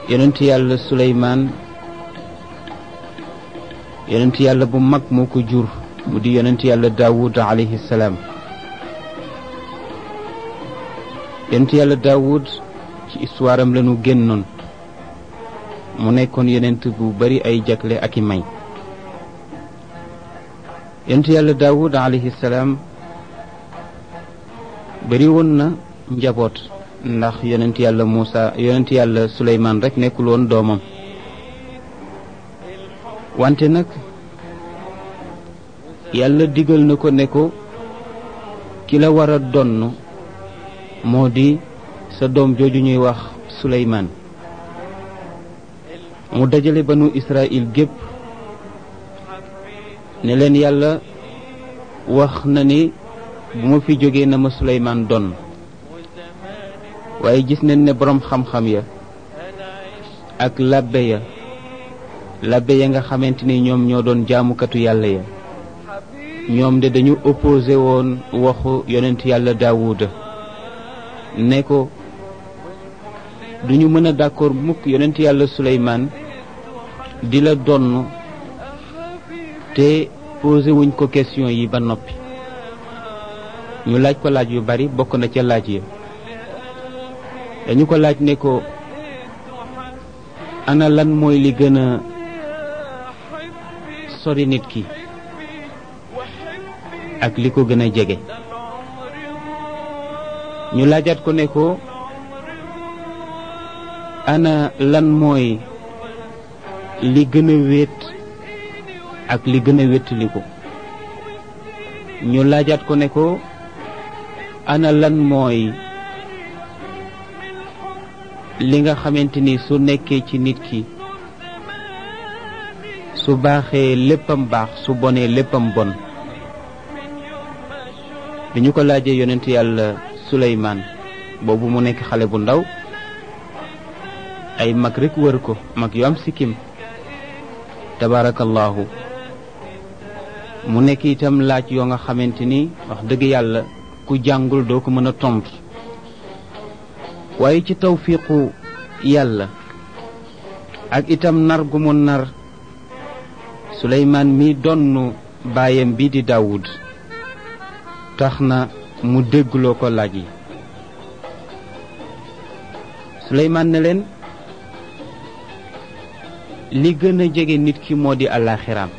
yonent yàlla suleymaan yonent yàlla bu mag moo ko jur mu di yonent yàlla daawud alayhi salaam yonent yàlla daawud ci histoire am lañu génnoon mu nekkoon yonent bu bari ay jagle ak i may yonent yàlla daawud alayhi salaam bari woon na njaboot ndax yonent yàlla Muusa yonent yàlla Suleymaan rek nekkul woon doomam wante nag yàlla digal na ko ne ko ki la war a donn moo di sa doom jooju ñuy wax Suleymaan mu dajale banu Israël gépp ne leen yàlla wax na ni bu ma fi jógee na ma Suleymaan donn waaye gis nañ ne boroom xam-xam ya ak labbe ya labbe ya nga xamante ni ñoom ñoo doon jaamukatu yàlla ya ñoom de dañu opposé woon waxu yonent yàlla daawuda ne ko duñu mën a d'accord mukk yonent yàlla suleymaan di la donn te posé wuñ ko question yi ba noppi ñu laaj ko laaj yu bari bokk na ca laaj ya dañu ko laaj ne ko ana lan mooy li gën a sori nit ki ak li ko gën a jege ñu laajaat ko ne ko ana lan mooy li gën a wéet ak li gën a wéttali ko ñu laajaat ko ne ko ana lan mooy li nga xamante ni su nekkee ci nit ki su baaxee léppam baax su bonee léppam bon bi ñu ko laajee yonent yàlla Suleymaan boobu mu nekk xale bu ndaw ay mag rekk wër ko mag yu am sikkim tabaarakallaahu mu nekk itam laaj yoo nga xamante ni wax dëgg yàlla ku jàngul doo ko mën a tontu waaye ci tawfiqu yàlla ak itam nar gu mu nar suleymaan mi donn baayam bi di daawud tax na mu déggloo ko laaj yi suleymaan ne leen li gën a jege nit ki moo di àllaaxiraam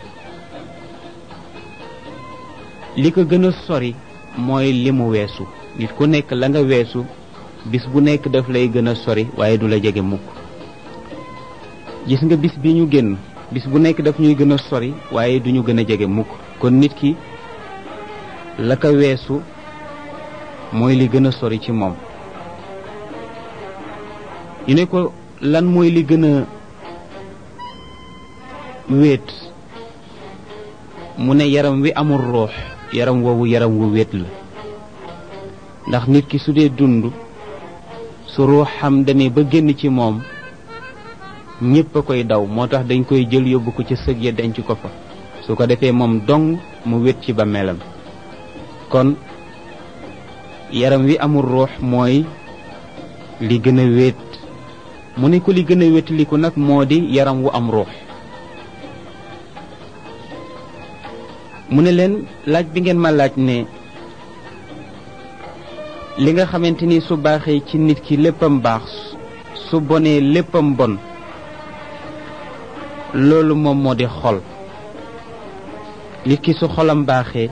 li ko gën a sori mooy li mu weesu nit ku nekk la nga weesu bis bu nekk daf lay gën a sori waaye du la jege mukk gis nga bis bi ñu génn bis bu nekk daf ñuy gën a sori waaye du ñu gën a jege mukk kon nit ki la ko weesu mooy li gën a sori ci moom ñu ne ko lan mooy li gën a wéet mu ne yaram wi amul ruux yaram woowu yaram wu wéet la ndax nit ki su dee dund su ruuxam demee ba génn ci moom ñépp a koy daw moo tax dañ koy jël yóbbu ko ca sëg ya denc ko fa su ko defee moom dong mu wét ci bàmmeelam kon yaram wi amul ruux mooy li gën a wéet mu ne ko li gën a wétaliku nag moo di yaram wu am ruux mu ne leen laaj bi ngeen ma laaj ne li nga xamante ni su baaxee ci nit ki léppam baax su bonee léppam bon loolu moom moo di xol nit ki su xolam baaxee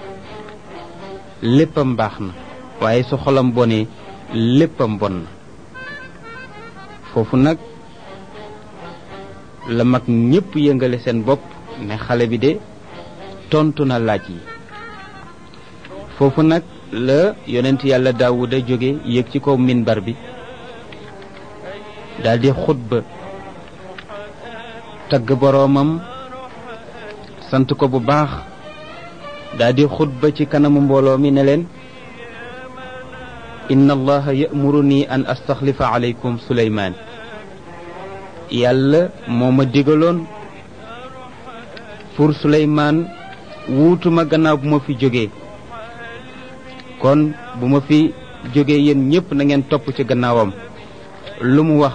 léppam baax na waaye su xolam bonee léppam bon na foofu nag la mag ñépp yëngale seen bopp ne xale bi de tontu na laaj yi foofu nag la yonent yàlla daawuda jóge yéeg ci kaw minbar bi daldi xutba tagg boroomam sant ko bu baax daldi xutba ci kanamu mbooloo mi ne leen inna allaha ya'muruni an astaxlifa alaykum suleymaan yàlla moo ma digaloon pour suleymaan wuutuma gannaaw bu ma fi jógee kon bu ma fi jógee yéen ñépp na ngeen topp ci gannaawam lu mu wax